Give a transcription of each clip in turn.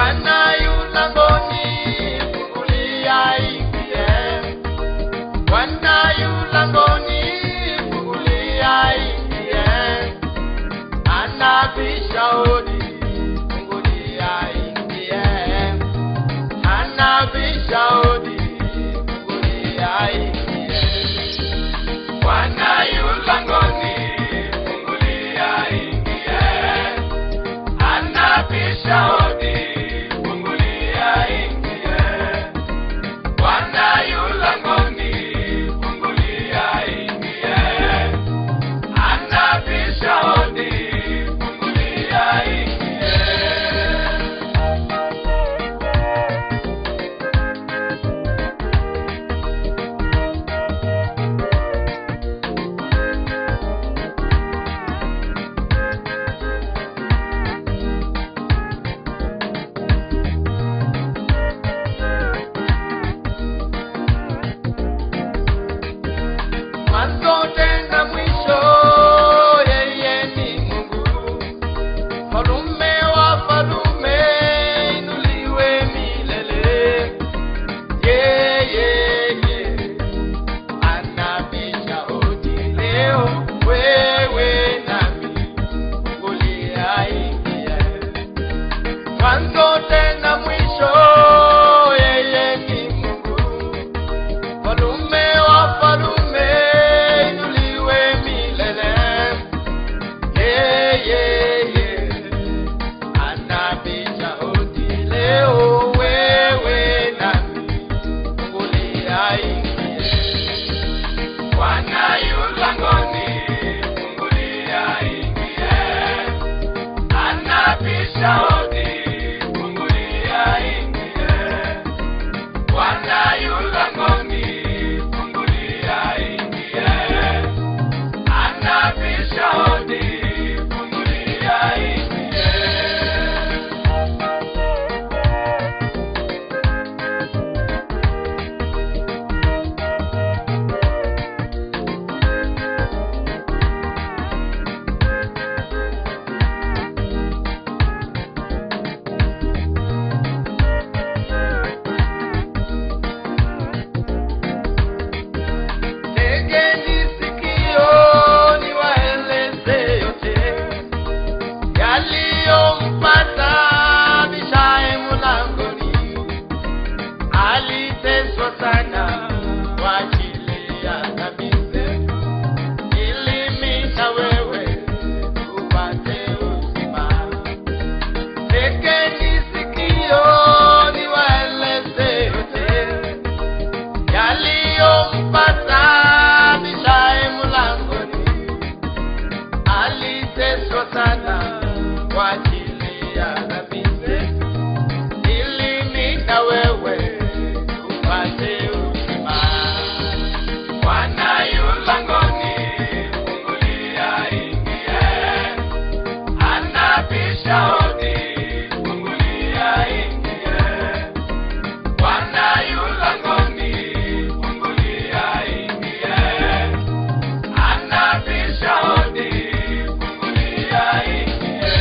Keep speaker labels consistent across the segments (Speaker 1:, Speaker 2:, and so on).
Speaker 1: Bwana yu langoni, fungulia ingie. Bwana yu langoni, fungulia ingie. Anabisha hodi, fungulia ingie. Anabisha hodi, fungulia ingie. Bwana yu langoni, fungulia ingie. Anabisha hodi, fungulia ingie. Bwana yu langoni, fungulia ingie. Anabisha hodi, fungulia ingie. Mwanzo tena mwisho, yeye ni Mungu. Falume wa falume, inuliwe milele. Yeye, yeye, anabisha hodi leo, wewe nami, fungulia ingie. Mwanzo tena mwisho, yeye ni Mungu. Falume wa falume, inuliwe milele. Yeah, yeah, yeah. Anabisha hodi leo, wewe nami, fungulia ingie. Bwana yu langoni, fungulia ingie. Anabisha hodi, fungulia ingie. Bwana yu langoni, fungulia ingie. Anabisha hodi, fungulia ingie. Tegeni sikio niwaeleze yote yaliyompata Abishai mlangoni. Aliteswa sana kwa ajili ya dhambi zetu, ili mimi na wewe tupate uzima. Tegeni sikio niwaeleze yote yaliyompata Abishai mlangoni. Aliteswa sana kwa ajili ya dhambi zetu, ili mimi na wewe tupate uzima. Bwana yu langoni, fungulia ingie. Anabisha hodi, fungulia ingie. Bwana yu langoni, fungulia ingie. Anabisha hodi, fungulia ingie.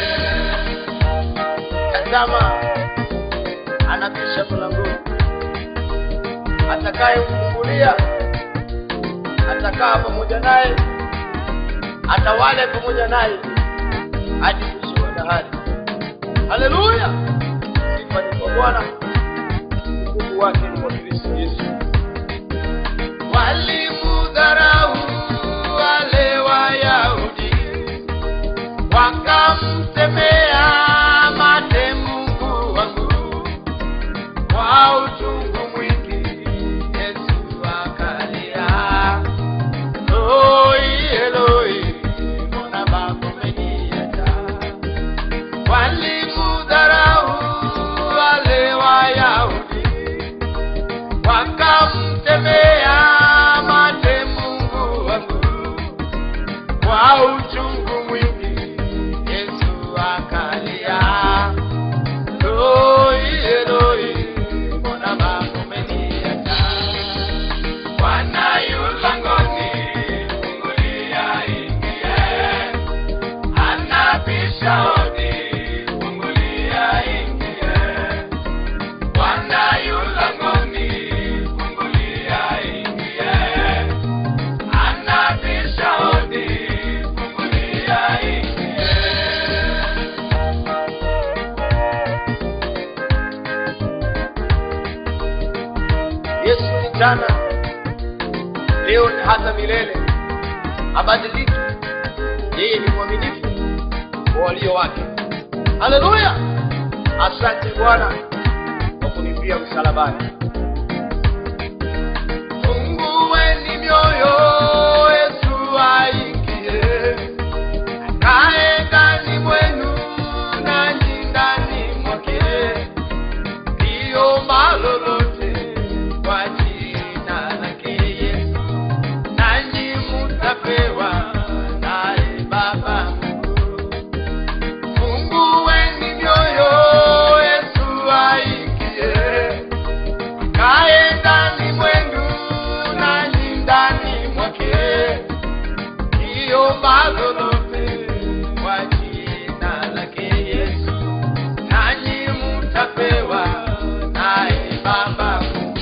Speaker 1: Tazama, anabisha mlangoni. Atakayemfungulia atakaa pamoja naye, atawale pamoja naye hadi mwisho wa dahari. Haleluya! Sifa ni kwa Bwana, utukufu wake ni kwa Kristo Yesu. Walimudharau wale Wayahudi, wakamtemea mate Mungu wangu kwa uchungu mwingi. Yesu akalia, Eloi, Eloi, mbona baba umeniacha? Walimudharau wale Wayahudi, wakamtemea mate Mungu wangu kwa uchungu mwingi. Yesu yesu ni jana leo na hata milele habadiliki yeye ni mwaminifu kwa walio wake haleluya asante bwana kwa kunifia msalabani fungueni mioyo yesu aingie akae ndani mwenu nanyi ndani mwake ndiyo malolote kwa jina lake yesu nanyi mutapewa naye baba fungueni mioyo yesu aingie kae ndani mwenu nanyi ndani mwake ndiyo malolote kwa jina lake yesu nanyi mutapewa naye baba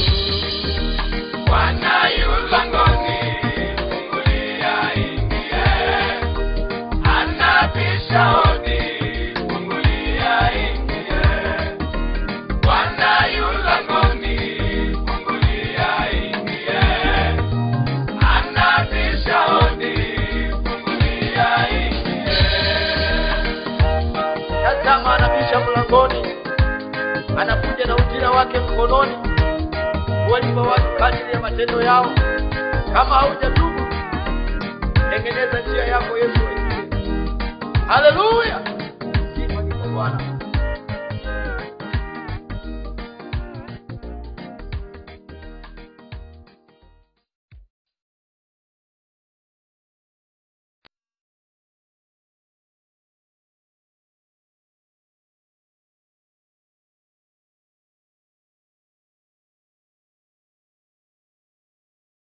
Speaker 1: Bwana yu langoni, fungulia ingie. Anabisha hodi, fungulia ingie. Bwana yu langoni, fungulia ingie. Anabisha hodi, fungulia ingie. Tazama anabisha mlangoni, anakuja na ujira wake mkononi kuwalipa watu kadiri ya matendo yao. Kama haujatubu, tengeneza njia yako, Yesu aingie. Haleluya, sifa ni kwa Bwana.